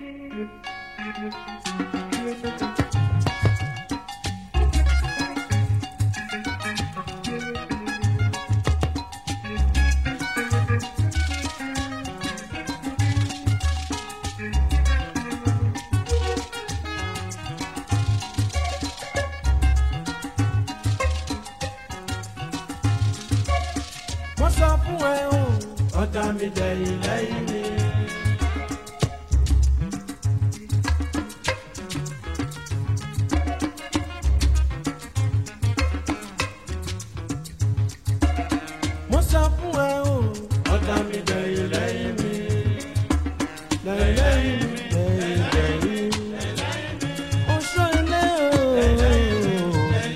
mo sọ fún ẹ o ọ̀tá mi dẹ̀yìn lẹ́yìn mi. mo sọ fún ẹ o ọ̀tá mi dẹ̀yìn lẹ́yìn mi. lẹ́yìn lẹ́yìn mi lẹ́yìn lẹ́yìn mi. oṣù ilé o.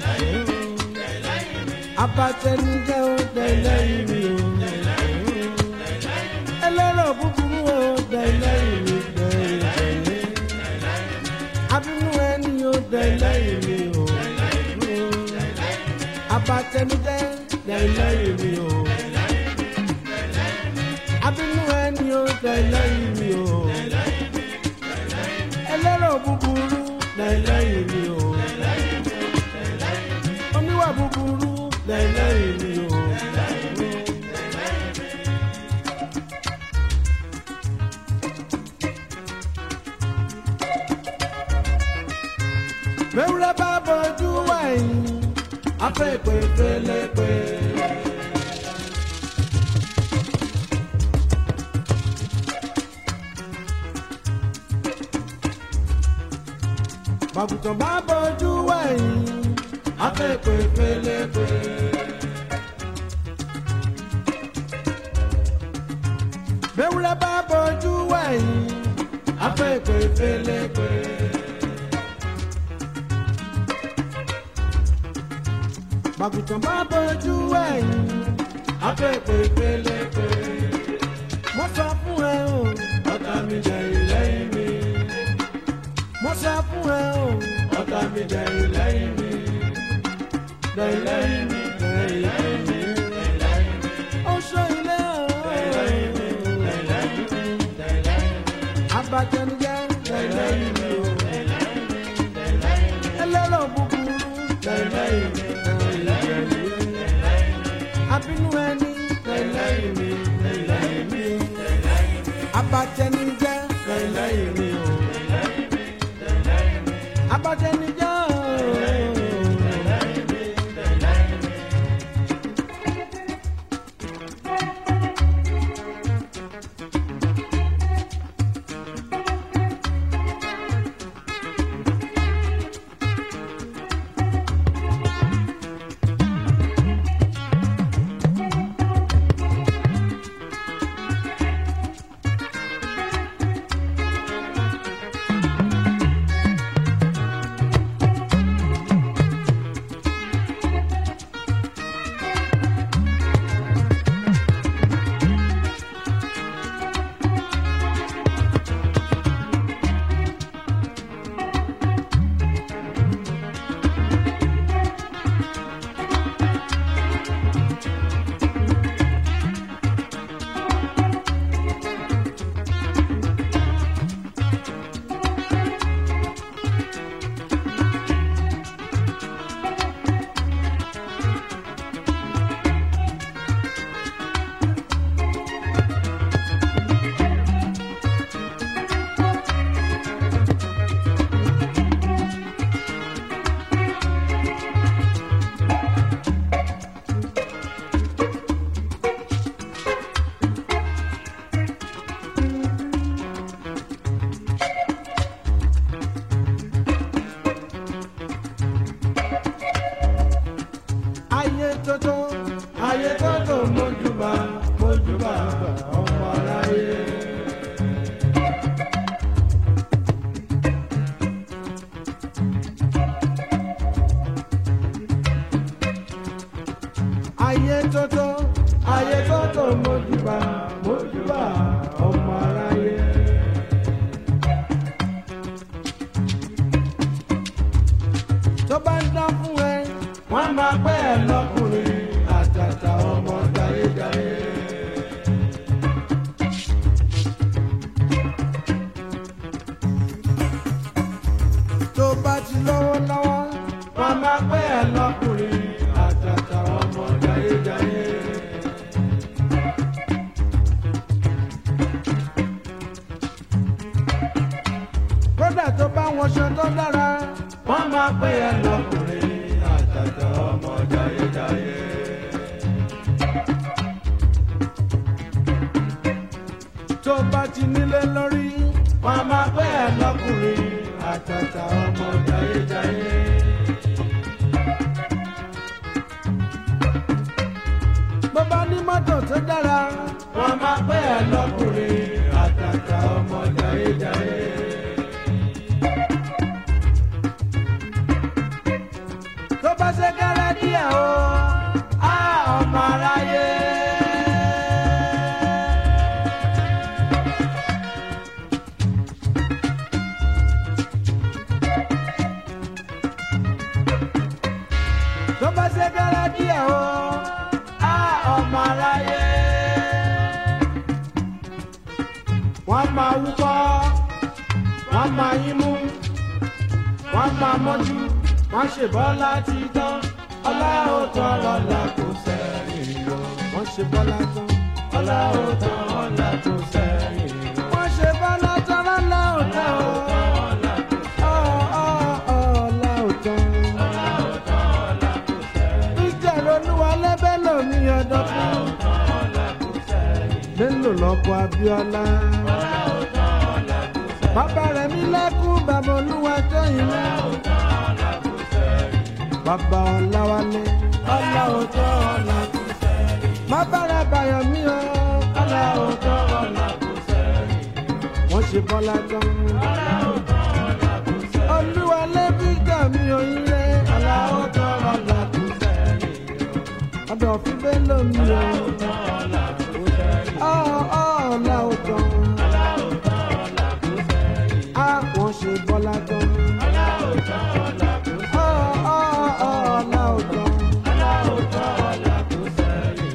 abatẹnijẹ o lẹ́yìn mi o. ẹlẹ́rọ búburú o lẹ́yìn mi lẹ́yìn mi. abínú ẹni o lẹ́yìn mi o. abatẹnijẹ lẹ́yìn mi o. abínú ẹni o lẹ́yìn mi o. ẹlẹ́rọ búburú lẹ́yìn mi o. oníwà búburú lẹ́yìn mi o. mẹ́wúrẹ́ bá bọ́jú wẹ̀yìn afẹ́ ìpè pélepé. bàbùtàn bá bọ́jú wẹ̀yìn afẹ́ ìpè pélepé. mẹ́wúrẹ́ bá bọ́jú wẹ̀yìn afẹ́ ìpè pélepé. bàgùtàn bá bójú ẹ̀yìn afẹ́pẹ́ pélepé. mo sọ fún ẹ o ọ̀tá mi jẹ ìlẹ́yìn mi. mo sọ fún ẹ o ọ̀tá mi jẹ ìlẹ́yìn mi. lẹ́yìn mi lẹ́yìn mi. ó sọ ilé o. abatẹnujẹ lẹ́yìn mi o. ẹlẹ́rọ̀ búburú lẹ́yìn mi abínú ẹni lẹ́yìn mi lẹ́yìn mi abatẹnijẹ lẹ́yìn mi o abatẹnijẹ o. tó bá wọṣọ tó dára wọ́n máa pè é lọ́kùnrin àtàtà ọmọ jayéjayé. tó bá ti nílé lórí wọ́n máa pè é lọ́kùnrin àtàtà ọmọ jayéjayé. bó bá ní mọ́tò tó dára wọ́n máa pè é lọ́kùnrin àtàtà ọmọ jayéjayé. tó bá ṣe kẹ́rẹ́ díẹ̀ o á ọmọ aráyé. tó bá ṣe kẹ́rẹ́ díẹ̀ o á ọmọ aráyé. wọ́n máa wúkọ́ wọ́n máa yín mú wọ́n máa mọ́jú wọ́n ṣe bọ́lá ti tán ọlá ò tán ọlá kò sẹ́yìn lọ. wọ́n ṣe bọ́lá tán ọlá ò tán ọlá kò sẹ́yìn lọ. wọ́n ṣe bọ́lá tán ọlá ò tán o. Ọ̀, ọ̀, ọ̀, ọlá ò tán. ìjà lolúwa lẹ́bẹ̀ lómi ọ̀dọ́ fún. Bello lọ́kọ̀ Abíọ́lá. Bàbá rẹ̀ mi lẹ́kún bàbá olúwa tó yìí lọ. Bàbá Ọláwálé. Ọlá òótọ́ ọ̀la kò sẹ́yìn. Bàbá rẹ̀ bàyọ̀ mí o. Ọlá òótọ́ ọ̀la kò sẹ́yìn. Wọ́n ṣe bọ́lá tán. Ọlá òótọ́ ọ̀la kò sẹ́yìn. Olúwa lẹ́bí gbà mí oyún lé. Ọlá òótọ́ ọ̀la kò sẹ́yìn. Ọ̀dọ̀ fi Bello mi o. Ọlá òótọ́ ọ̀la kò sẹ́yìn. Ọ̀ ọ̀ ọ̀la òótọ́. Ọlá òótọ́ ọ̀la kò sẹ́yìn. Á wọ́n ṣe bọ́lá tán. Ọlá òótọ́ ọ̀la kò sẹ́yìn. Ọ̀ ọ̀ ọ̀ ọ̀la òótọ́. Ọlá òótọ́ ọ̀la kò sẹ́yìn.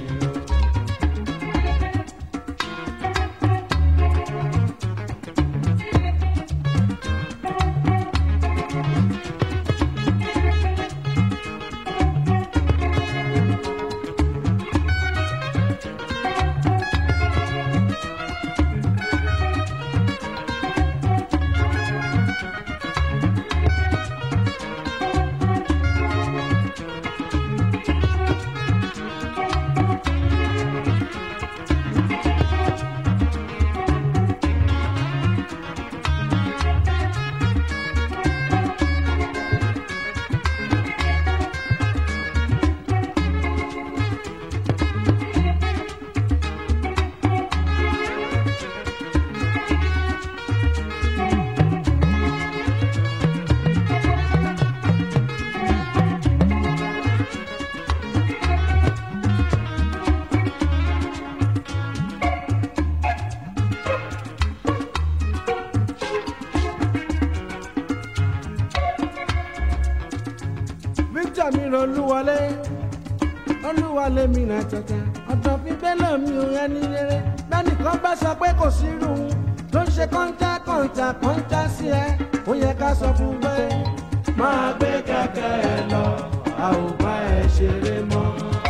Victor mi rọ olúwọlé olúwọlé mi rà tata ọ̀dọ̀ fi Bello mi ò ẹni rere bẹ́nìkan bá sọ pé kò sí irú un tó ń ṣe kọ́ńtà kọ́ńtà kọ́ńtà sí ẹ ó yẹ ká sọ fún pé máa gbé kẹ̀kẹ́ ẹ lọ a ò bá ẹ ṣeré mọ́.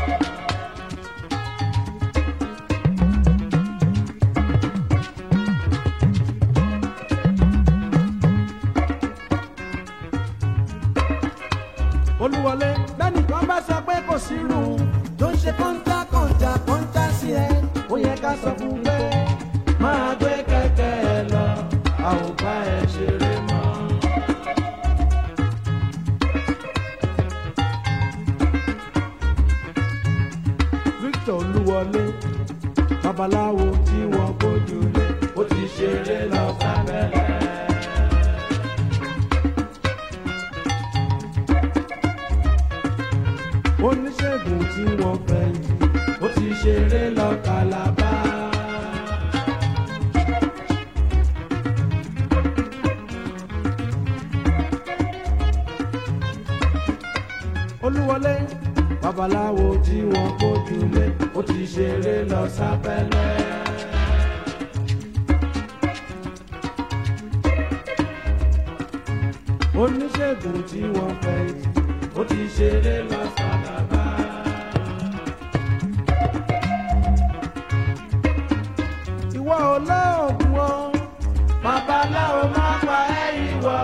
olúwọlé bẹ́nìkan bá sọ pé kò sí irú un tó ń ṣe kọ́ńtà kọ́ńtà kọ́ńtà sí ẹ ó yẹ ká sọ fún pé máa gbé kẹ̀kẹ́ ẹ lọ a ò bá ẹ ṣeré mọ́. Victor olúwọlé babaláwo tí wọ́n gbójú lé ó ti ṣeré lọ sábẹ́lẹ̀. oníṣègùn tí wọ́n fẹ́ yìí ó ti ṣeré lọ kàlábá. olúwọlé babaláwo tí wọ́n kójú lé ó ti ṣeré lọ sábẹ́lẹ̀. oníṣègùn tí wọ́n fẹ́ yìí ó ti ṣeré lọ sábàbá. ìwọ ò lóògùn o babaláwo má pa ẹ́ ìwọ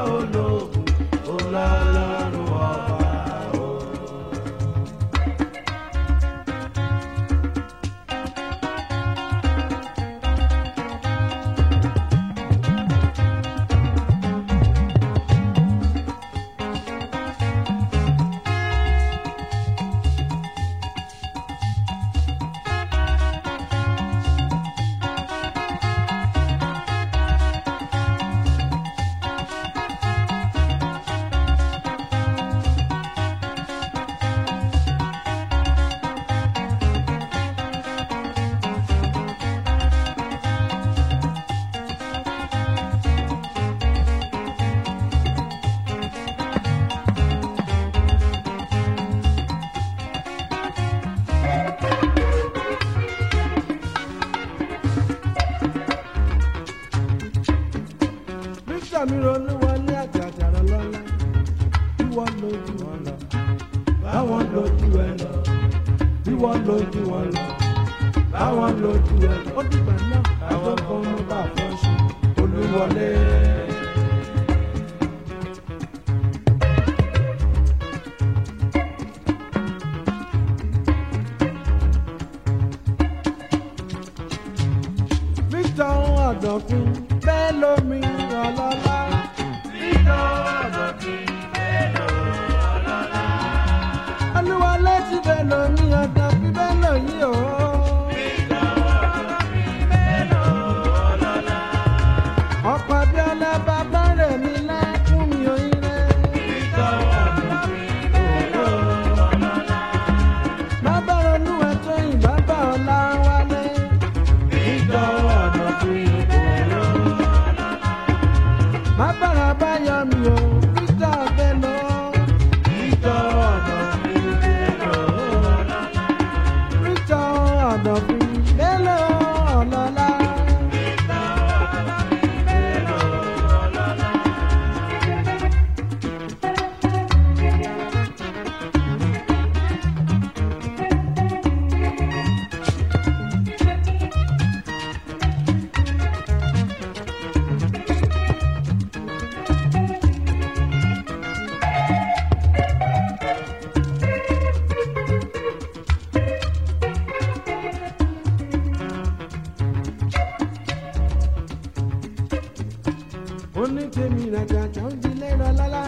victor mi ronú wọlé àjàjàrà lọ́la bí wọ́n lójú wọn lọ báwọn lójú ẹ lọ bí wọ́n lójú wọn lọ báwọn lójú ẹ lọ ó dìgbà náà àwọn kan mú bá fọ́ṣù olúwọlé. victor ọ̀dọ̀fin bẹ́ẹ̀ lómi ọlọ́lá. olúwa létí bẹ́ẹ̀ lómi ọ̀dọ̀fin bẹ́ẹ̀ lóyún o. ọ̀pọ̀ abiola bàbá rẹ̀ mi lẹ́kùn mi òyìn rẹ̀. bàbá ronú ẹ̀tọ́ yìí bàbá ọ̀la wálé. bàbá rẹ̀ bá yọ mi o peter bello. peter ọ̀dọ̀fin bello ọ̀lọ́lá. onítèmi ràjàjà ń di lẹ́rọ lọ́la.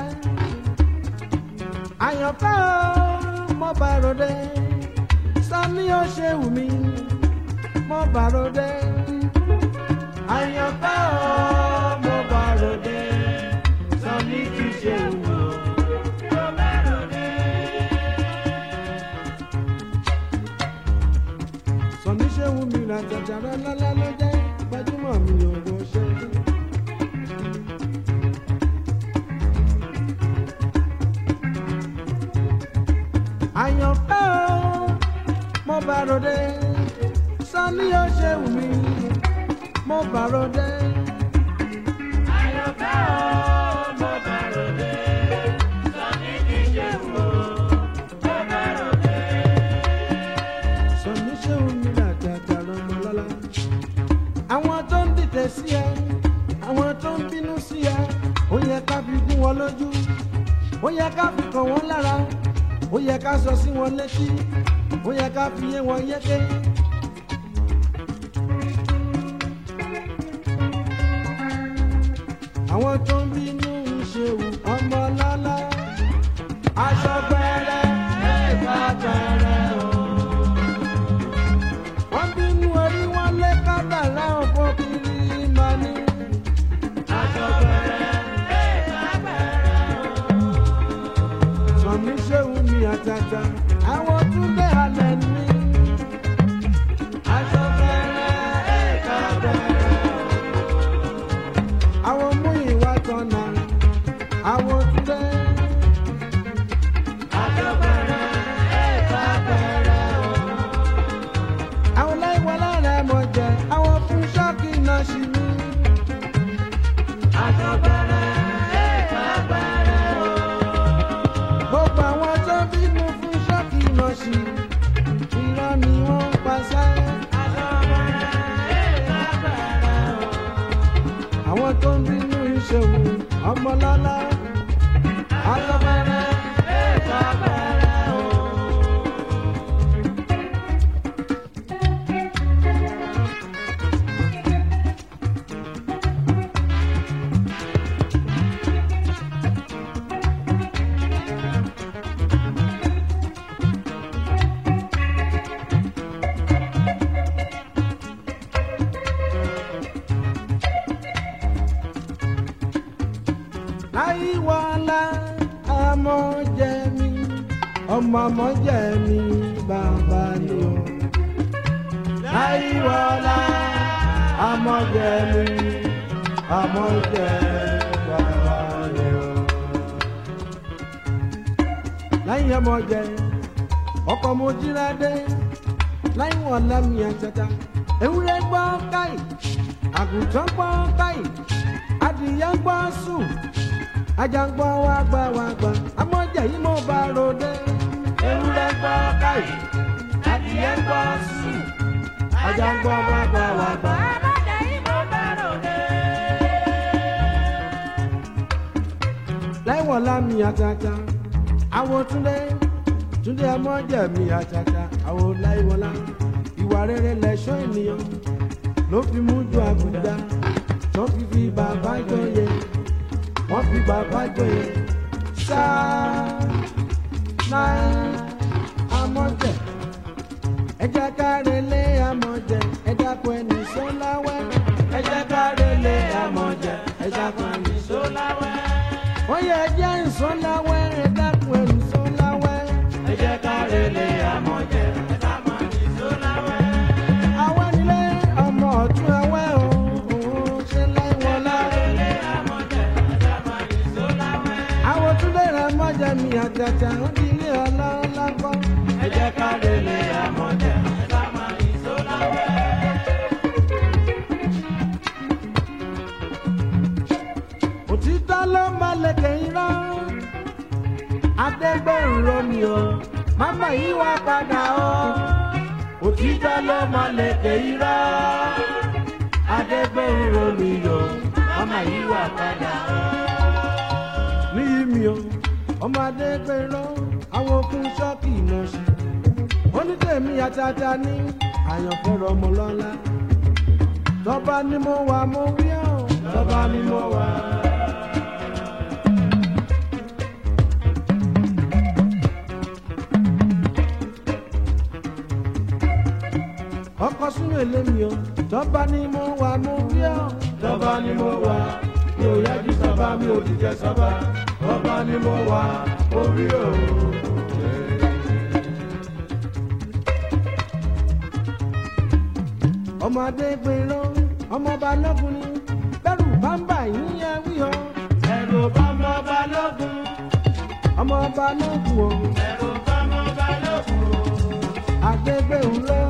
àyànfẹ́ o mo bá ròde sani ó ṣe wù mí mo bá ròde. àyànfẹ́ o mo bá ròde sani ti ṣe wù mí. sani ṣe wù mí ràjàjà lọ́la ló jẹ́ gbajúmọ̀ mi ò wọ ṣe. àyànfẹ́ o mo bá ròde sani ó ṣe wù mí mo bá ròde. àyànfẹ́ o mo bá ròde sani ti ṣe wù mí mo bá ròde. sani ṣe wù mí làjàjà lọmọ lọ́la. àwọn tó ń dìtẹ̀ sí ẹ àwọn tó ń bínú sí ẹ ó yẹ ká fi gún wọn lójú ó yẹ ká fi kàn wọ́n lára ó yẹ ká sọ sí wọn létí ó yẹ ká fi yé wọn yéké. àwọn tó ń bínú ìṣèwù ọmọ lọ́lá aṣọ gbẹrẹ ẹ̀ka gbẹrẹ o. wọ́n bínú orí wọn lé kábàlá ọ̀pọ̀ kiri máa ní. aṣọ gbẹrẹ ẹ̀ka gbẹrẹ o sọmi ṣéwù mi àtàtà àwọn túnbẹ̀ halẹ̀ ní. aṣọ bẹ̀rẹ̀ ẹ̀ka bẹ̀rẹ̀. àwọn mú ìwà tọ̀nà àwọn túnbẹ̀. aṣọ bẹ̀rẹ̀ ẹ̀ka bẹ̀rẹ̀ o. àwọn láìwọ lára mọ̀ jẹ́ àwọn fún ṣọ́ọ̀kì náà ṣì ní. aṣọ bẹ̀rẹ̀ ẹ̀ka bẹ̀rẹ̀ o gbogbo àwọn tó bínú fún ṣọ́ọ̀kì lọ́sì irọ́ ni wọ́n ń paṣẹ. àwọn tó ń bínú ìṣòwò ọmọlọ́lá alọ́bẹ̀rẹ̀ ètò abẹ́rẹ́ o. láyíwọlá ọmọ jẹ mi ọmọ ọmọ jẹ mi bàbá ni o. láyíwọlá ọmọ jẹ mi ọmọ jẹ bàbá ni o. láyìn ọmọ jẹ ọkọ mo jíra dé láyìn wọn lámì àtàtà ewúrẹ́ gbọ́ káyì àgùntàn gbọ́ káyì adìyẹ adìyẹ ń gbọ́ sùn ajá ń gbọ́ wá gbà wá gbà amọ̀jẹ̀ yìí mo bá ròde ewúrẹ́ gbọ́ káyì adìyẹ ń gbọ́ sùn ajá ń gbọ́ wá gbà wá gbà. láìwọ̀lá mi àtàtà àwọn túndé túndé amọ̀jẹ̀ mi àtàtà àwọn láìwọ̀lá ìwà rere lẹ̀ṣọ́ ènìyàn ló fi mú ju àbùdá tó fi fi bàbá jọyè wọ́n fi bàbá jọyè sáà náà amọ̀jẹ̀ ẹ jẹ́ ká relé amọ̀jẹ̀ ẹ dákun ẹni sọ́láwẹ́ ẹ jẹ́ ká relé amọ̀jẹ̀ ẹ dákun ẹni sọ́láwẹ́ ó yẹ ẹ jẹ́ ìsọ́láwẹ́ ẹ dákun ẹni sọ́láwẹ́ ẹ jẹ́ ká relé amọ̀jẹ̀ ẹ dákun ẹni sọ́láwẹ́. àwa nílé ọmọ ọ̀tún ẹwẹ́ o òun ṣe láìwọ̀n láre. àwọn túnlé rẹ̀ mọ́jẹ̀ mi àtàtà ń di ilé ọlọ́run lágbọ́n. ẹ jẹ́ ká relé amọ̀jẹ̀ ẹ dákun ẹni sọ́láwẹ́. òtítọ́ ló máa lẹ̀kẹ̀ irọ́ adẹ́gbẹ̀rún romi o máma yìí wá padà o òtítọ́ ló máa lẹ̀kẹ̀ irọ́ adẹ́gbẹ̀rún romi o máma yìí wá padà o. níyì mi o ọmọ adẹ́gbẹ̀rún àwọn okùn ṣọ́ọ̀kì náà ṣe onítẹ̀mí àtàtà ní àyànfẹ́rọ ọmọ lọ́la tọ́ba ni mo wà mo wí ọ́ tọ́ba ni mo wà. ọkọ sún èlé mi o tọ́ba ni mo wà mo wí ọ́ tọ́ba ni mo wà mi ò yájú sábà mi ò dìjẹ sábà tọ́ba ni mo wà mo wí ọ́. ọmọdé gbèrò ọmọ balógun ni bẹ́rù bámbà yín yẹ wí o. ẹ̀rù bámbà balógun. ọmọ balógun o. ẹ̀rù bámbà balógun. àgbègbè ńlẹ